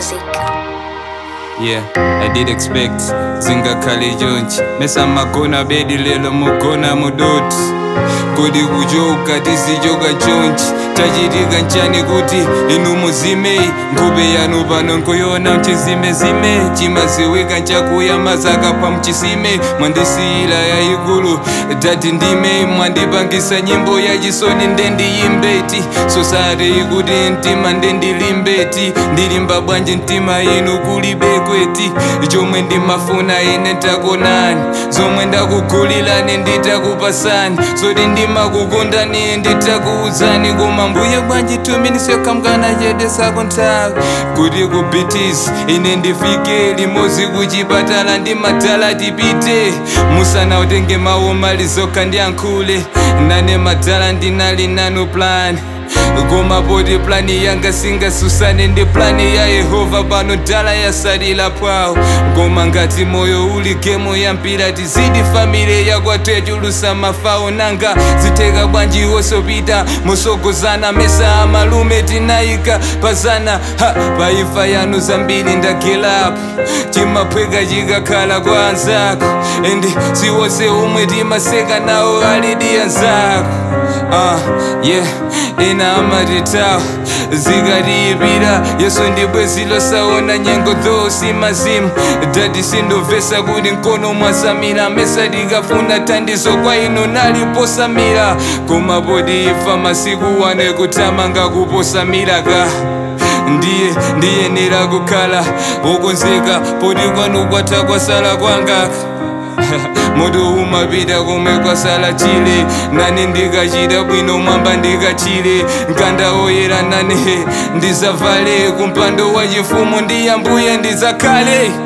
music. Yeah, I did expect zingakhale chonchi mesa magona bedi lelo mugona mudoti kodi kuchoka tisichoka chonchi tachitika nchani kuti inu muzime nkhope yanu pano nkuyona mchizimezime chimaziwika nchakuya mazaka pa mchisime mwandisiyila yayikulu tati ndime mwandipangisa nyimbo yachisoni ndendiyimbe sosati ikuti mtima ndendilimbeti ndilimba bwanji mtima inu kulibe kweti chomwe ndimafuna ine takonani zomwe ndakugulilani nditakupasani zoti ndimakukondani nditakuuzani koma mbuye bwanji tuminisyokamkana chete sako nthawi kuti ku BTS ine ndifike limozi kuchipatala ndi madala tipite musana utenge mawu malizokha ndiyankhule nane madala ndinali nanu plan koma poti plani yanga singasusane ndi plani ya yehova pano dala yasalira pwawo koma ngati moyo uli gemo ya mpira tizidi famile yakwathu yachulusa mafawo nanga zitheka bwanji wosopita mosogozana mesa amalume tinayika pazana ha paifa yanu zambiri ndagelapo chimaphweka chikakhala kwa anzako endi siwonse omwe timaseka nawo alidi anzako ah yeah ena amatetawo zikatiyipira yesu ndibwezi losaona nyengo dhosi mazimu dati sindovesa kuti mkono mwasamira mesa tikafuna thandizo kwa inu naliposamira koma poti ifa masiku wane kutamanga kuposamira ka ndiye ndiyenera kukhala wokonzeka poti kwanu kwatha kwasala kwanga moto umapita komwe kwasala chile nane ndikachita bwino mwamba ndikachile mkanda oyera nane ndizavale kumpando wa chifumu ndi ambuye ndizakhale